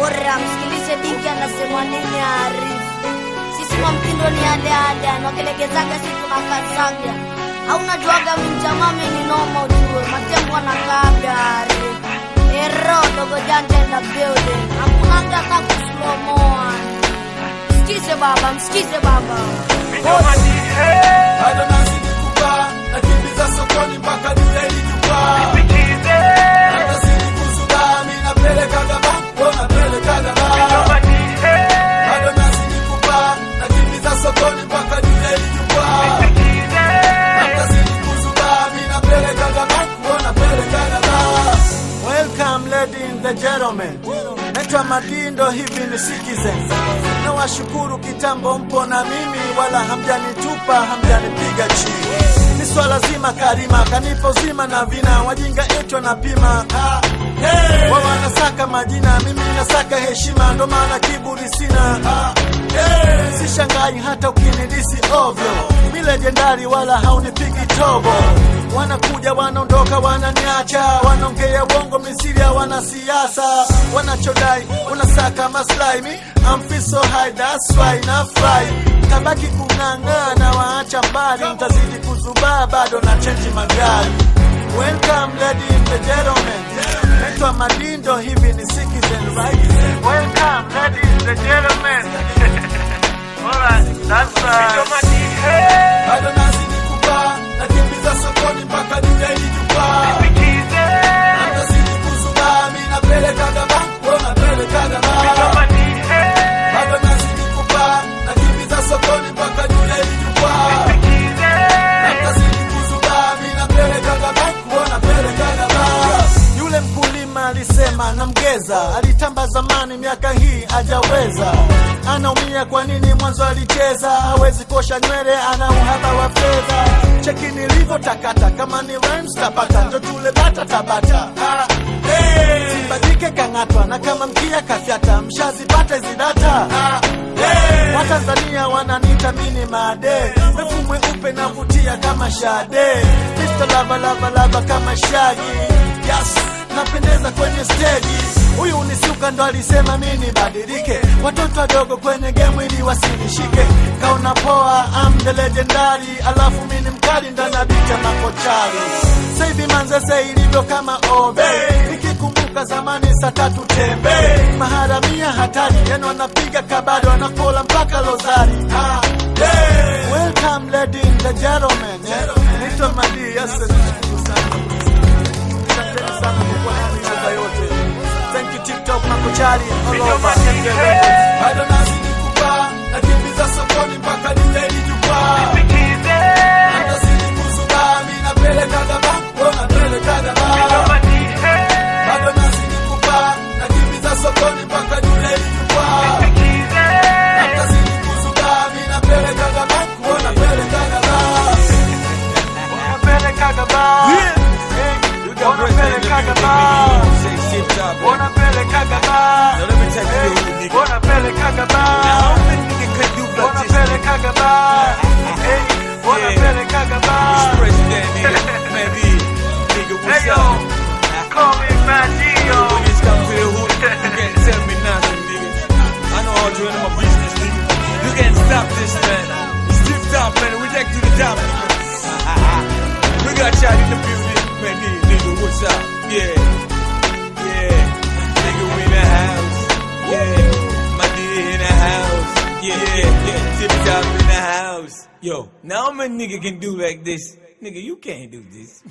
bora, msikilize Dinki anasema nini Arif. Sisi kwa mtindo ni yale yale, anakelegezaga si tunakazaga. Au najuaga minjamame ni noma ujue, matembo anakaaga Arif. Ero dogo janja in the building, hakunanga hata kuslomoa. Msikize baba, msikize baba. bado nazidi kupaa nakimbiza sokoni mpaka dunia ilijupaa nazidi kuzubaa mi napelekaga banko napelekaga baa bado nazidi kupaa nakimbiza sokoni mpaka dunia ilijupaa nazidi kuzubaa mi napelekaga banko napelekaga baa Welcome lady and the gentlemen. Naitwa Madindo, hivi ni Citizen. Na washukuru kitambo mpo na mimi, wala hamjanitupa hamjanipiga chini. Ni swala zima karima kanipa uzima na vina, wajinga eti wanapima ah, hey. Wao wanasaka majina, mimi nasaka heshima, ndo maana kiburi sina ah, hey. Sishangai hata ukinidisi ovyo, mi legendari wala haunipigi tobo wanakuja wanaondoka wananiacha wanaongea uongo misiri ya wanasiasa wanachodai wanasaka maslahi mi I'm feel so high that's why na fly tabaki kung'ang'ana waacha mbali mtazidi kuzubaa bado na chenji magari welcome lady and the gentlemen naitwa madindo hivi ni citizen right welcome lady and the gentlemen Alright, that's right. bado nazidi kupaa nakimbiza sokoni mpaka dunia ilijupaa nazidi kuzubaa mi napelekaga banko napelekaga baa bado nazidi kupaa nakimbiza sokoni mpaka dunia ilijupaa nazidi kuzubaa mi napelekaga banko napelekaga baa yule mkulima alisema namgeza alitamba zamani miaka hii ajaweza anaumia kwa nini mwanzo alicheza hawezi kosha nywele ana uhaba wa fedha cheki nilivyotakata kama ni rhymes tapata ndo tule bata tabata ah, hey. sibadike kang'atwa na kama mkia kafyata mshazipata hizi data ah, hey. watanzania wananiita mini made refu mweupe navutia kama shade Mr. lava lava lava kama shagi yes napendeza kwenye steji huyu unisuka ndo alisema mi nibadilike watoto wadogo kwenye gemu ili wasinishike kaona poa am the legendary alafu mi ni mkali ndanabita makochari saivi manzese ilivyo kama obe nikikumbuka zamani saa tatu tembe maharamia hatari yani wanapiga kabado wanakola mpaka lozari ah, yeah. welcome lady and the gentlemen naitwa madi yes nashukuru sana Asanteni sana kwa kuwa nami miaka yote. Thank you TikTok makochari all over. Bado nazidi kupaa, nakimbiza sokoni mpaka dunia ilijupaa. Nazidi kuzubaa, mi napelekaga banko, napelekaga baa. Bado nazidi kupaa, nakimbiza sokoni mpaka dunia ilijupaa. Nazidi kuzubaa, mi napelekaga banko, napelekaga baa. Napelekaga baa. Wanapelekaga baa. Wanapelekaga baa. Wanapelekaga baa. Wanapelekaga baa. Hey, wanapelekaga baa. Hey, yo. Call me Madio. You can't stop this, man. It's tip top, man. We take to the top. we got y'all in the building, man. Hey, nigga, what's up? Yeah, yeah. Nigga, we in the house. Yeah, my nigga in the house. Yeah, yeah, yeah. Tip top in the house. Yo, now I'm a nigga can do like this. Nigga, you can't do this.